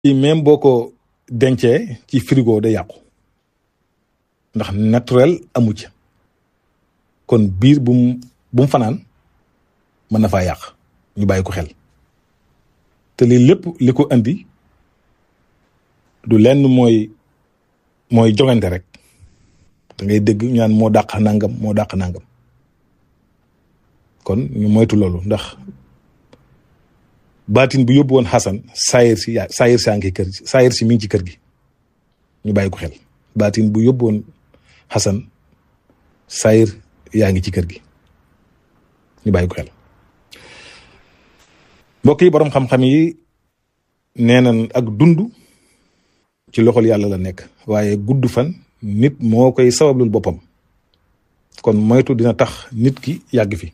ci même boo ko dencee ci frigo day yàqu ndax naturel amu ci kon biir bu mu bu mu fanaan mën na faa yàq ñu bàyyi ko xel te lii lépp li ko andi du lenn mooy mooy jogante rek da ngay dégg ñu naan moo dàq nangam moo dàq nangam kon ñu moytu loolu ndax baatin bu yóbbu woon Xasan saayir si yaa saayir saa ngi kër saayir si mi ngi ci kër gi ñu bàyyi ko xel baatin bu yóbbu woon Xasan saayir yaa ngi ci kër gi ñu bàyyi ko xel mbokk yi boroom xam-xam yi nee nañ ak dund ci loxol yàlla la nekk waaye gudd fan nit moo koy sabablul boppam kon moytu dina tax nit ki yàgg fi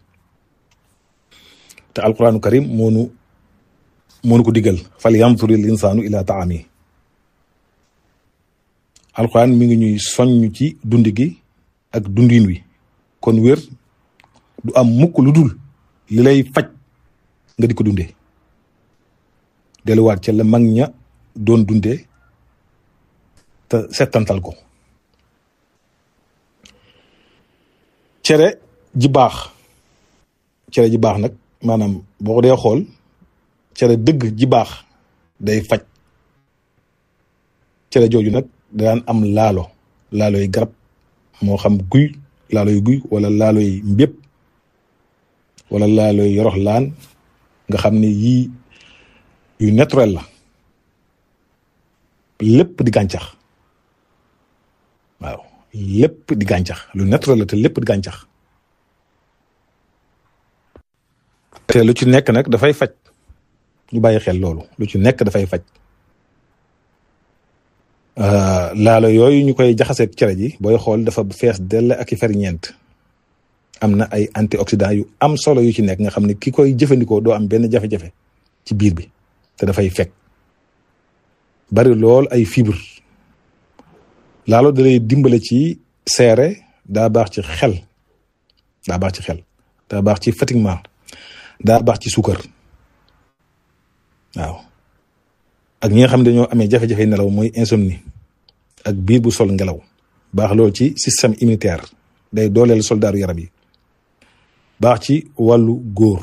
te alquraanu karim moonu moonu ko digal fal yanzuril insaanu ila taami alquran mi ngi ñuy soññ ci dund gi ak dundin wi kon wér du am mukk lu dul li lay faj nga di ko dundee delluwaat ca la mag ña doon dundee te settantal ko cere ji baax cere ji baax nag maanaam boo ko dee xool cere dëgg ji baax day faj cere jooju nag daan am laalo laalo yi garab moo xam guy laalo yi guy wala laalo yi mbépp wala laalo yi yorox laan nga xam ne yii yu naturel la lépp di gàncax waaw lépp di gàncax lu naturel la te lépp di gàncax te lu ci nekk nag dafay faj ñu bàyyi xel loolu lu ci nekk dafay faj laalo yooyu ñu koy jaxaseeg cere ji booy xool dafa fees dell ak i ferñeent am na ay antioxydant yu am solo yu ci nekk nga xam ne ki koy jëfandikoo doo am benn jafe-jafe ci biir bi te dafay fekk bari lool ay fibre laalo da lay dimbale ci seere daa baax ci xel daa baax ci xel daa baax ci fatiguement daa baax ci suukar waaw ak ñi nga xam ne dañoo amee jafe-jafe nelaw mooy insomnie ak biir bu sol ngelaw baax loolu ci système immunitaire day dooleel soldaaru yaram yi baax ci wàllu góor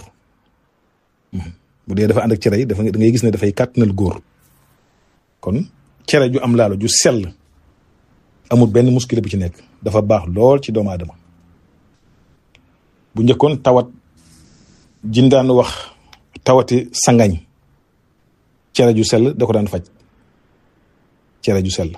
bu dee dafa ànd ak cere yi dafa da ngay gis ne dafay kàttanal góor kon cere ju am laalo ju sell amul benn muskile bu ci nekk dafa baax lool ci doomu aadama bu njëkkoon tawat jindaan wax tawati sangañ cere ju sell da ko daan faj cere ju sell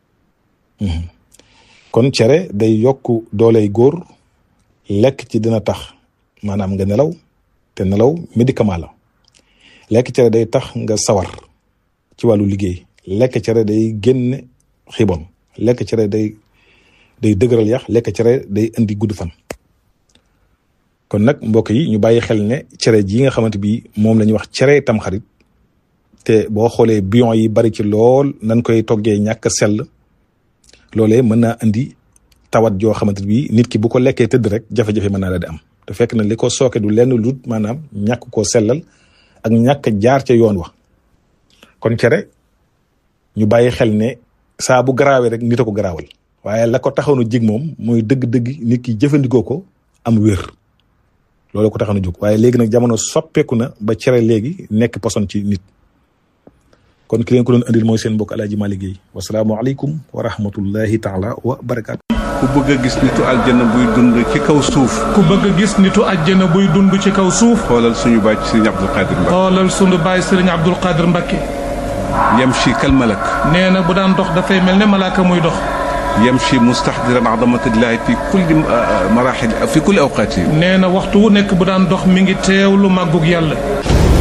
kon cere day yokk dooley góor lekk ci dina tax maanaam nga nelaw te nelaw médicament la lekk cere day tax nga sawar ci wàllu liggéey lekk cere day génne xibon lekk cere day day dëgëral yax lekk cere day indi gudd fan kon nag mbokk yi ñu bàyyi xel ne cere ji nga xamante bi moom la ñuy wax cere tamxarit te boo xoolee bion yi bari ci lool nan koy toggee ñàkk sell loolee mën naa indi tawat joo xamante bi nit ki bu ko lekkee tëdd rek jafe-jafe mën naa la di am te fekk na li ko sooke du lenn lu maanaam ñàkk koo sellal ak ñàkk jaar ca yoon wa kon cere ñu bàyyi xel ne saa bu garaawee rek nit a ko garaawal waaye la ko taxaw na jig moom mooy dëgg-dëgg nit ki jëfandikoo ko am wér loolu ko taxaw na jóg waaye léegi nag jamono soppeeku na ba cere léegi nekk poson ci nit kon ki leen ko doon andil mooy seen mbokk Alaaji Malick Guèye wasalaamualeykum wa rahmatullahi taala wa barakaatu. ku bëgg a gis nitu aljana buy dund ci kaw suuf. ku bëgg a gis nitu aljana buy dund ci kaw suuf. xoolal suñu baay Sëriñ Abdul Qadir Mbacke. xoolal suñu baay Sëriñ Abdul Qadir Mbacke. yamshi kal malak. nee na bu daan dox dafay mel ne malaaka muy dox. yamshi mustahdiran azamatillahi fi kulli marahil fi kulli awqaati. nee na waxtu wu nekk bu daan dox mi ngi teewlu màggug yàlla.